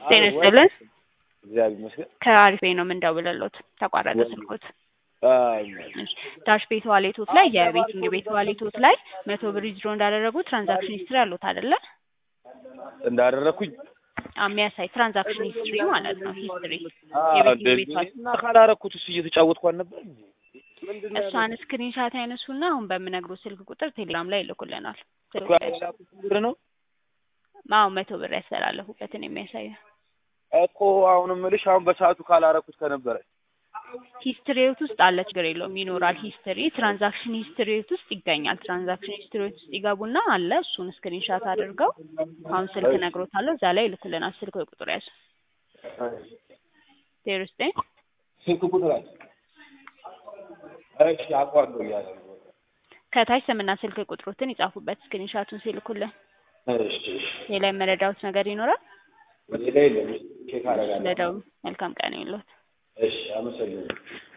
ጤና ይስጥልን። እግዚአብሔር ይመስገን። ከአሪፍ ቤት ነው የምንደውልልዎት። ተቋረጠ ስልኮት። አይ እሺ፣ ዳሽ ቤት ዋሌቶት ላይ የቤቲንግ ቤት ዋሌቶት ላይ መቶ ብር ዊዝድሮ እንዳደረጉ ትራንዛክሽን ሂስትሪ አሉት አይደለ? እንዳደረኩኝ የሚያሳይ ትራንዛክሽን ሂስትሪ ማለት ነው። ሂስትሪ አዎ፣ የቤቲንግ ቤት ዋሌት እና ካላረኩት እሱ እየተጫወትኩ አልነበር እንዴ? ምንድን ነው እሷን ስክሪንሻት ያነሱና አሁን በምነግሩ ስልክ ቁጥር ቴሌግራም ላይ ይልኩልናል። እኮ ያላኩት ብር ነው አዎ መቶ ብር ያስተላለፉበትን የሚያሳይ እኮ አሁን እምልሽ አሁን በሰዓቱ ካላረኩት ከነበረ ሂስትሪዎት ውስጥ አለ፣ ችግር የለውም ይኖራል። ሂስትሪ ትራንዛክሽን ሂስትሪዎት ውስጥ ይገኛል። ትራንዛክሽን ሂስትሪዎት ውስጥ ይገቡና አለ እሱን ስክሪንሻት አድርገው አሁን ስልክ ነግሮታለሁ፣ እዛ ላይ ይልኩልናል። ስልክ ቁጥር ያዙ ዜሮ ዘጠኝ ስልክ ቁጥር አለ። እሺ አውቀዋለሁ እያለ ነው። ከታች ስምና ስልክ ቁጥሮትን ይጻፉበት ስክሪንሻቱን ሲልኩልን። እሺ እሺ ሌላ የመረዳሁት ነገር ይኖራል? ሌላ የለም። ቼክ አደርጋለሁ። ለደው መልካም ቀን ይሁንልዎት። እሺ አመሰግናለሁ።